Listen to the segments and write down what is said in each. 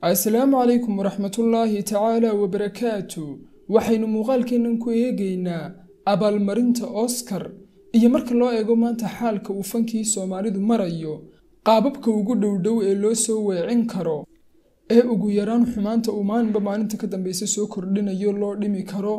asalaamu calaykum waraxmatullaahi tacaala wabarakaatu waxaynu muuqaalkeennan ku eegaynaa abaalmarinta oscar iyo marka loo eego maanta xaalka uu fankii soomaalidu marayo qaababka ugu dhowdhow ee loo soo weecin karo ee ugu yaraan xumaanta uu maalinba maalinta ka dambeysa soo kordhinayo loo dhimi karo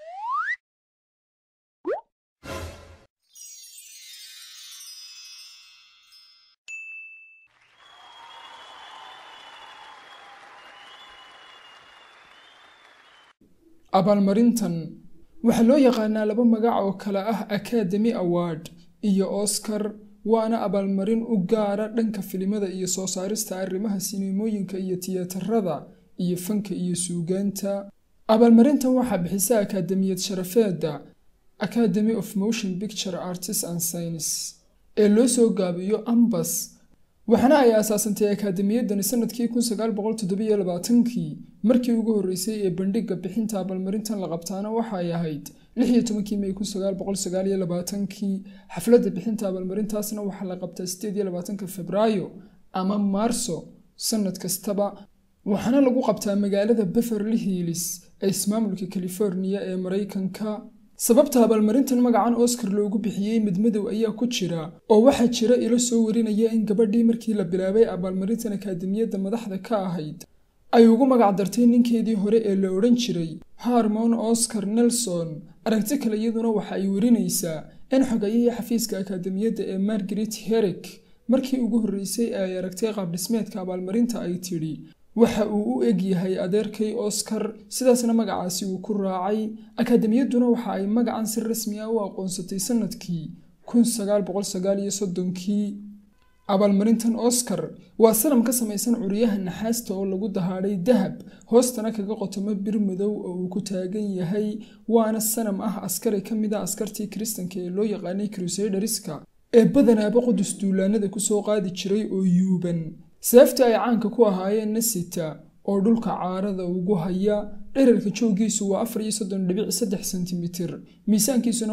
abaalmarintan waxaa loo yaqaanaa laba magac oo kale ah academy award iyo oscar waana abaalmarin u gaara dhanka filimada iyo soo saarista arrimaha sinimooyinka iyo tiyaatarada iyo fanka iyo suugaanta abaalmarintan waxaa bixisa akaademiyad sharafeedda academy of motion picture artist and science ee loo soo gaabiyo ambas waxaana ay aasaasantay akaademiyaddani sanadkii kii markii ugu horreysay ee bandhigga bixinta abaalmarintan la qabtaana waxay ahayd may kii xafladda bixinta abaalmarintaasna waxaa la qabtaa febraayo ama maarso sanad kastaba waxaana lagu qabtaa magaalada beverly hills ee ismaamulka californiya ee maraykanka sababta abaalmarintan magacan oscar loogu bixiyey midmadow ayaa ku jira oo waxaa jira ilo soo warinaya in gabadhii markii la bilaabay abaalmarintan akaademiyadda madaxda ka ahayd ay ugu magac dartay ninkeedii hore ee la odhan jiray harmon oscar nelson aragti kale iyaduna waxa ay warinaysaa in xogayihii xafiiska akaademiyadda ee margaret herrick markii ugu horreysay ee ay aragtay qaabdhismeedka abaalmarinta ay tidhi waxa uu u eg yahay adeerkay oscar sidaasna magacaasi uu ku raacay akaademiyadduna waxa ay magacan si rasmi ah u aqoonsatay sanadkii kii abaalmarintan oscar waa sanam ka samaysan curyaha naxaasta oo lagu dahaadhay dahab hoostana kaga qotomo bir madow oo uu ku taagan yahay waana sanam ah askari ka mid a askartii kiristanka ee loo yaqaanay crusaderska ee badanaaba qudus duulaanada kusoo qaadi jiray oo yuuban seefta ay caanka ku ahaayeen nasita oo dhulka caarada ugu haya dherarka jooggiisu waa sentimitir miisaankiisuna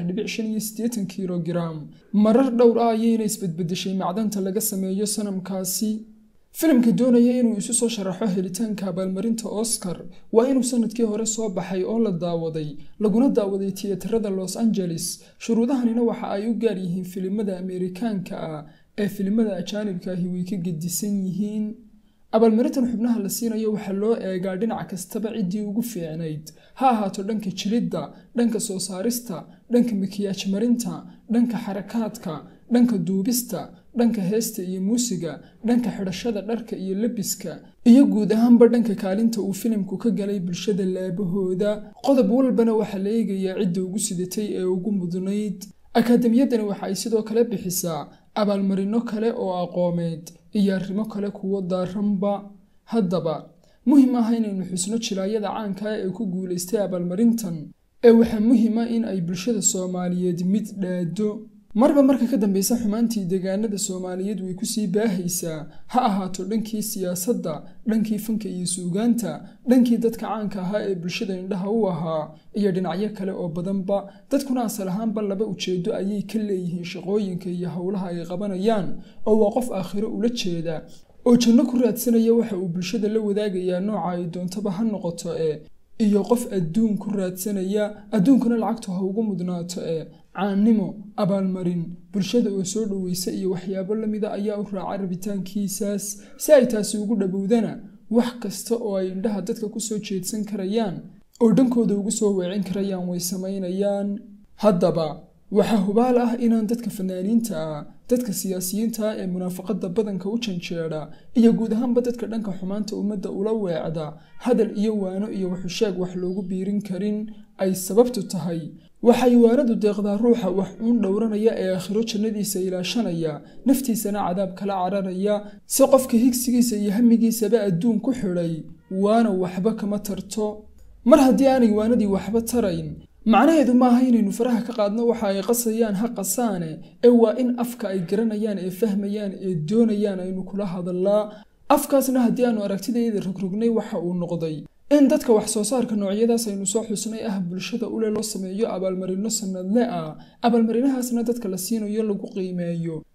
waa kilogaram marar dhowr ah ayayna isbedbedeshay macdanta laga sameeyo sanamkaasi filimka doonaya inuu isu soo sharaxo helitaanka abaalmarinta oscar waa inuu sanadkii hore soo baxay oo la daawaday laguna daawaday tiyaatarada los angeles shuruudahanina waxa ay u gaar yihiin filimada ameerikaanka ah ee filimada ajaanibka ahi way ka gedisan yihiin abaalmarintan xubnaha la siinayo waxaa loo eegaa dhinac kastaba ciddii ugu fiicnayd ha ahaato dhanka jilidda dhanka soo saarista dhanka makiyaaj marinta dhanka xarakaadka dhanka duubista dhanka heesta iyo muusiga dhanka xidhashada dharka iyo lebiska iyo guud ahaanba dhanka kaalinta uu filimku ka galay bulshada laabahooda qodob walbana waxaa la eegayaa cidda ugu sidatay ee ugu mudnayd akaademiyaddani waxa ay sidoo kale bixisaa abaalmarino kale oo aqoomeed iyo arrimo kale kuwo daaranba haddaba muhim ah inaynu xusno jilaayada caanka ah ee ku guulaystay abaalmarintan ee waxaa muhima in ay bulshada soomaaliyeed mid dhaado marba marka ka dambeysa xumaantii deegaanada soomaaliyeed way kusii baahaysaa ha ahaato dhankii siyaasadda dhankii fanka iyo suugaanta dhankii dadka caanka ahaa ee bulshada indhaha u ahaa iyo dhinacyo kale oo badanba dadkuna asal ahaanba laba ujeedo ayay ka leeyihiin shaqooyinka iyo howlaha ay qabanayaan oo waa qof aakhiro ula jeeda oo janno ku raadsanaya waxa uu bulshada la wadaagayaa nooca ay doontaba ha noqoto ee iyo qof adduun ku raadsanaya adduunkuna lacagtu ha ugu mudnaato ee caannimo abaalmarin bulshada oo soo dhoweysa iyo waxyaabo lamida ayaa u raaca rabitaankiisaas si ay taasi ugu dhowowdana wax kasta oo ay indhaha dadka kusoo jeedsan karayaan oo dhankooda ugu soo weecin karayaan way samaynayaan haddaba waxaa hubaal ah inaan dadka fanaaniinta ah dadka siyaasiyiinta ah ee munaafaqada badanka u janjeedha iyo guud ahaanba dadka dhanka xumaanta ummadda ula weecda hadal iyo waano iyo waxusheeg wax loogu biirin karin ay sababtu tahay waxay waanadu deeqdaa ruuxa wax uun dhowranaya ee aakhiro jannadiisa ilaashanaya naftiisana cadaab kala cararaya si qofka higsigiisa iyo hamigiisaba adduun ku xidhay waana waxba kama tarto mar haddii aanay waanadii waxba tarayn macnaheedu maaha inaynu faraha ka qaadno waxa ay qasayaan ha qasaane ee waa in afka ay garanayaan ee fahmayaan ee doonayaan aynu kula hadallaa afkaasna haddii aanu aragtidayda rogrognay waxa uu noqday in dadka wax soo saarka noocyadaas aynu soo xusnay ah bulshada ule loo sameeyo abaalmarino sanadle ah abaalmarinahaasna dadka la siinayo lagu qiimeeyo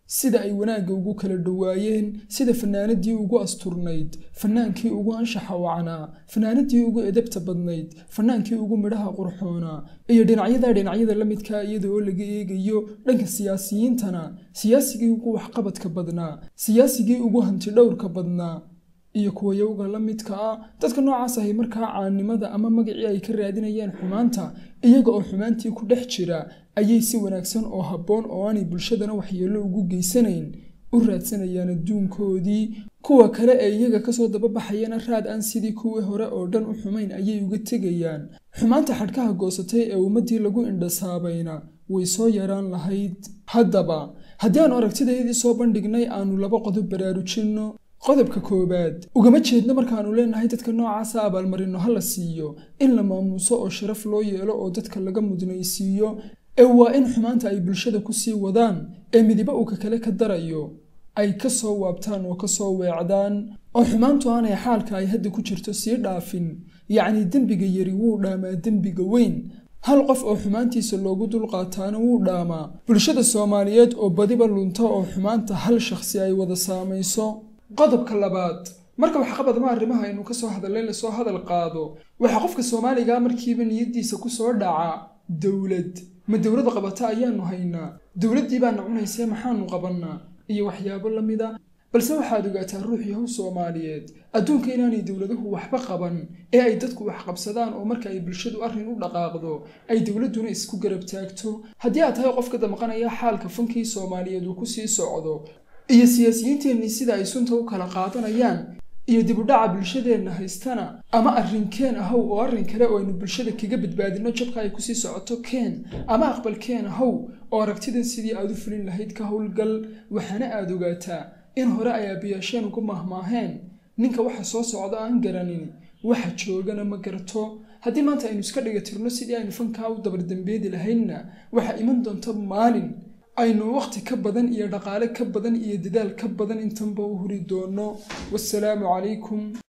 sida ay wanaagga ugu kala dhowaayeen sida fanaanadii ugu asturnayd fanaankii ugu anshaxa wacnaa fanaanadii ugu edabta badnayd fanaankii ugu midhaha qurxoonaa iyo dhinacyada dhinacyada la midkaa iyada oo laga eegayo dhanka siyaasiyiintana siyaasigii ugu waxqabadka badnaa siyaasigii ugu hanti dhowrka badnaa iyo kuwa yowga la midka ah dadka noocaas ahay markaa caannimada ama magacii ay ka raadinayeen xumaanta iyaga oo xumaantii ku dhex jira ayay si wanaagsan oo habboon oo aanay bulshadana waxyeello ugu geysanayn u raadsanayaan adduunkoodii kuwa kale ee iyaga kasoo dababaxayana raad aan sidii kuwii hore oo dhan u xumayn ayay uga tegayaan xumaanta xadhkaha goosatay ee ummaddii lagu indhasaabayna way soo yaraan lahayd haddaba haddii aanu aragtidaydii soo bandhignay aanu laba qodob baraarujinno qodobka koowaad ugama jeedno markaannu leenahay dadka noocaasa abaalmarinno ha la siiyo in la maamuuso oo sharaf loo yeelo oo dadka laga mudnaysiiyo ee waa in xumaanta ay bulshada ku sii wadaan ee midiba uu ka kale ka darayo ay ka soo waabtaan oo ka soo weecdaan oo xumaantu aanay xaalka ay hadda ku jirto sii dhaafin yacnii dembiga yari wuu dhaamaa dembiga weyn hal qof oo xumaantiisa loogu dulqaataana wuu dhaamaa bulshada soomaaliyeed oo badiba lunta oo xumaanta hal shakhsi ay wada saamayso qodobka labaad marka waxqabadma arrimaha aynu ka soo hadallay lasoo hadal qaado waxaa qofka soomaaliga markiiba niyaddiisa ku soo dhaca dowlad ma dowlad qabata ayaanu haynaa dowladdii baana cunaysee maxaanu qabannaa iyo waxyaabo la mida balse waxaad ogaataa ruux yahow soomaaliyeed adduunka inaanay dowladuhu waxba qaban ee ay dadku wax qabsadaan oo marka ay bulshadu arrin u dhaqaaqdo ay dowladduna isku garab taagto haddii aad tahay qofka damqanaya xaalka fankii soomaaliyeed uu ku sii socdo iyo siyaasiyiinteennii sida ay sunta u kala qaadanayaan iyo dibudhaca bulshadeenna haystana ama arrinkeen ahow oo arrin kale oo aynu bulshada kaga badbaadinno jabka ay kusii socoto keen ama aqbalkeen ahow oo aragtidan sidii aad u fulin lahayd ka howlgal waxaana aad ogaataa in hore ay aabiyaasheen ugu mahmaaheen ninka waxa soo socda aan garanin waxa joogana ma garto haddii maanta aynu iska dhiga tirno sidii aynu fankaa u dabardambeedi lahaynna waxaa iman doonta maalin aynu wakhti ka badan iyo dhaqaale ka badan iyo dadaal ka badan intanba u huri doono wasalaamu calaykum